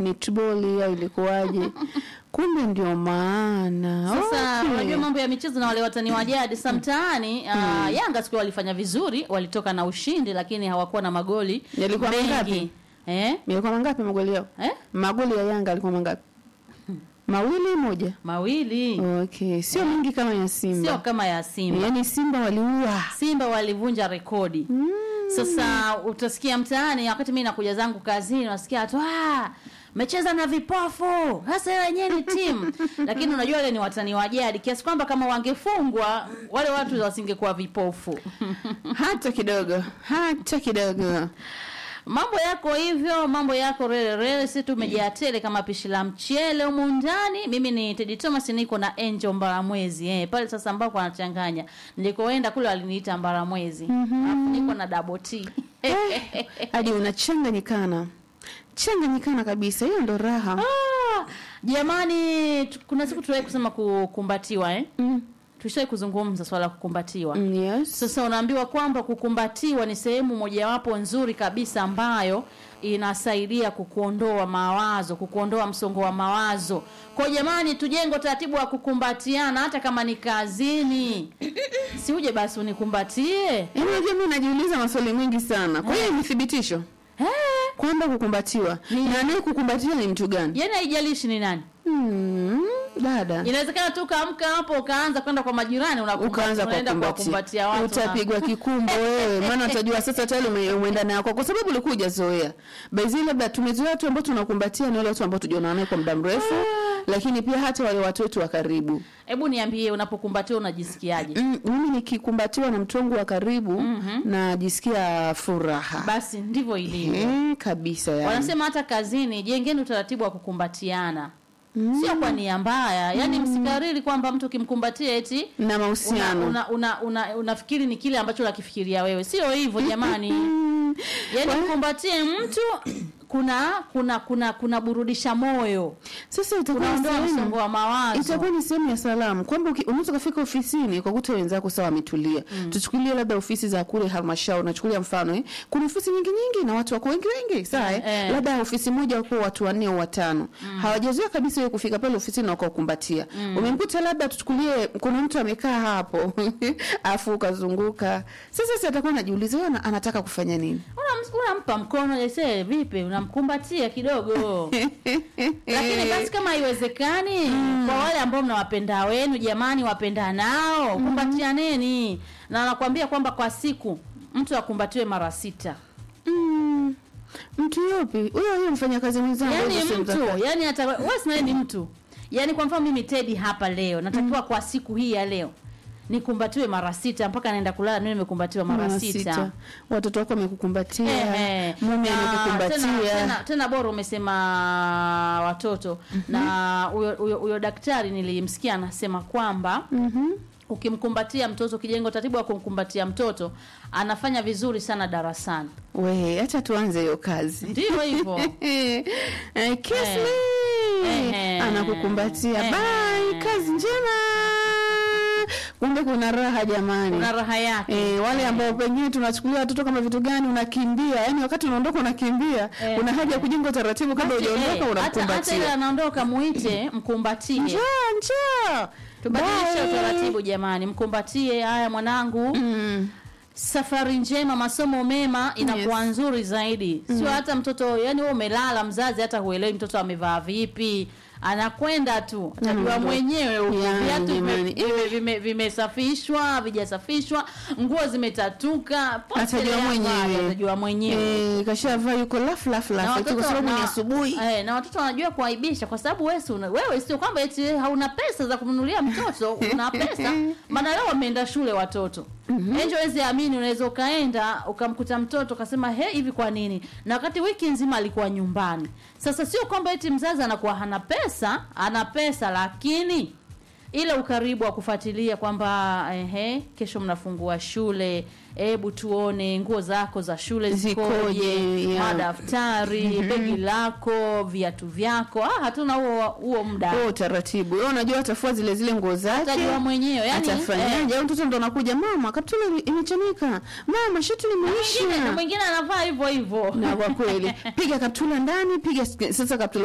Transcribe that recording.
netball au ilikuwaje kumbe ndio maana Sasa Okay. unajua mambo ya michezo na wale watani wa jadi sa mtaani uh, Yanga siku walifanya vizuri, walitoka na ushindi, lakini hawakuwa na magoli Yalikuwa mengi. mangapi? Eh? Yalikuwa mangapi magoli yao Eh? magoli ya yanga alikuwa mangapi mawili moja Mawili, okay sio mingi kama ya simba sio kama ya Simba. yaani simba waliua Simba walivunja rekodi. Sasa utasikia mtaani, wakati mimi nakuja zangu kazini, unasikia tu ah, mecheza na vipofu, hasa wenyewe ni timu. Lakini unajua wale ni watani wa jadi, kiasi kwamba kama wangefungwa wale watu wasingekuwa vipofu. hata kidogo hata kidogo Mambo yako hivyo, mambo yako rele rele, si tumejaa tele kama pishi la mchele humu ndani. Mimi ni Teddy Thomas, niko na Angel Mbaramwezi eh, pale sasa ambako anachanganya. Nilikoenda kule waliniita Mbaramwezi, alafu niko na double T hadi unachanganyikana changanyikana kabisa hiyo ndo raha Ah, jamani, tu- kuna siku tuliwahi kusema kukumbatiwa eh? mm. Tulishawahi kuzungumza swala la kukumbatiwa. Mm, yes. Sasa unaambiwa kwamba kukumbatiwa ni sehemu mojawapo nzuri kabisa ambayo inasaidia kukuondoa mawazo, kukuondoa msongo wa mawazo. Kwa jamani, tujenge utaratibu wa kukumbatiana hata kama ni kazini. Si uje basi unikumbatie. Yaani unajua mimi najiuliza maswali mengi sana kwa hiyo ni thibitisho Eh, kwamba kukumbatiwa na anaye kukumbatia ni mtu gani yaani haijalishi ni nani. hmm, dada Inawezekana tu ukaamka hapo ukaanza kwenda kwa majirani unakumba- ukaanza unaenda kuwakumbatia kuwakumbatia watu. na- utapigwa kikumbo wewe maana utajua sasa tayari ume- umeenda nayo kwa sababu ulikuwa hujazoea baizi labda tumezoea watu ambao tunakumbatia ni wale watu ambao tujaona naye kwa muda mrefu lakini pia hata wale watu wetu wa karibu Hebu niambie unapokumbatiwa unajisikiaje? Mm, mimi nikikumbatiwa na mtu wangu wa karibu najisikia furaha Basi ndivyo ilivyo. Eh, kabisa yani. Wanasema hata kazini jengeni utaratibu wa kukumbatiana. Sio kwa nia mbaya, yaani msikariri kwamba mtu ukimkumbatia eti na una, mahusiano una, una, una, unafikiri ni kile ambacho unakifikiria wewe. Sio hivyo jamani. Mm, Yaani mkumbatie mtu kuna kuna kuna kuna burudisha moyo. sasa itakuwa ni Unaondoa sehemu- msongo wa mawazo. itakuwa ni sehemu ya salamu kwamba uki- unaweza ukafika ofisini ukakuta wenzako sawa wametulia tuchukulie labda ofisi za kule halmashauri nachukulia mfano eh. kuna ofisi nyingi nyingi na watu wako wengi wengi sawa eh. Eh. labda ofisi moja wako watu wanne au watano hawajazoea kabisa wewe kufika pale ofisini na wakakumbatia umemkuta labda tuchukulie kuna mtu amekaa hapo afu ukazunguka sasa si atakuwa anajiuliza huyu ana- anataka kufanya nini Unam- unampa mkono jese vipi unamkumbatia kidogo lakini basi kama haiwezekani kwa wale ambao mnawapenda wenu jamani wapenda nao kumbatianeni na nakwambia kwamba kwa siku mtu akumbatiwe mara sita mm. mtu yupi huyo huyo mfanyakazi mwenzangu yani hizo sehemu za mtu kazi. yani hata wewe si naye ni mtu yani kwa mfano mimi Teddy hapa leo natakiwa kwa siku hii ya leo nikumbatiwe mara sita mpaka naenda kulala mimi nimekumbatiwa mara, Mara sita. watoto wako wamekukumbatia Ehe. mume Na amekukumbatia tena, tena, tena bora umesema watoto na huyo huyo- huyo daktari nilimsikia anasema kwamba Mhm. ukimkumbatia mtoto ukijenga utaratibu wa kumkumbatia mtoto anafanya vizuri sana darasani we acha tuanze hiyo kazi ndivyo hivyo Eh, kiss Eh. me. Ehe. anakukumbatia Ehe. bye kazi njema kumbe kuna raha jamani kuna raha yake Eh, wale ambao pengine tunachukulia watoto kama vitu gani unakimbia yani wakati unaondoka unakimbia Eh. una haja ya kujenga utaratibu kabla Basi, hujaondoka eh, hata hata ile unamkumbatia anaondoka muite mkumbatie njoo njoo tubadilishe Bye. utaratibu jamani mkumbatie haya mwanangu Mm. safari njema masomo mema inakuwa Yes. nzuri zaidi sio hata mtoto yani wewe umelala mzazi hata huelewi mtoto amevaa vipi anakwenda tu atajua Anaondoka. mwenyewe huko. Yani, viatu jamani. vime- vime- vime- vimesafishwa vijasafishwa nguo zimetatuka pote Atajua yako, mwenyewe. atajua mwenyewe Eh, kashavaa yuko lafu lafu na lafu eti kwa sababu ni asubuhi eh, na watoto wanajua kuaibisha kwa sababu wewe si una- wewe sio kwamba eti hauna pesa za kumnunulia mtoto una pesa maana leo wameenda shule watoto mm-hmm. enjo wezi amini unaweza ukaenda ukamkuta mtoto ukasema he hivi kwa nini na wakati wiki nzima alikuwa nyumbani sasa sio kwamba eti mzazi anakuwa hana pesa ana pesa lakini ile ukaribu wa kufuatilia kwamba ehe, kesho mnafungua shule, hebu tuone nguo zako za shule Zikoje, zikoje, yeah. madaftari, begi lako, viatu vyako. Ah, hatuna huo huo muda. huo utaratibu wewe unajua atafua zile zile nguo zake Atajua mwenyewe yani, atafanyaje au mtoto ndo anakuja mama kaptula imechanika mama shati mwingine limeisha mwingine anavaa hivyo hivyo. na kwa kweli piga kaptula ndani piga sasa kaptula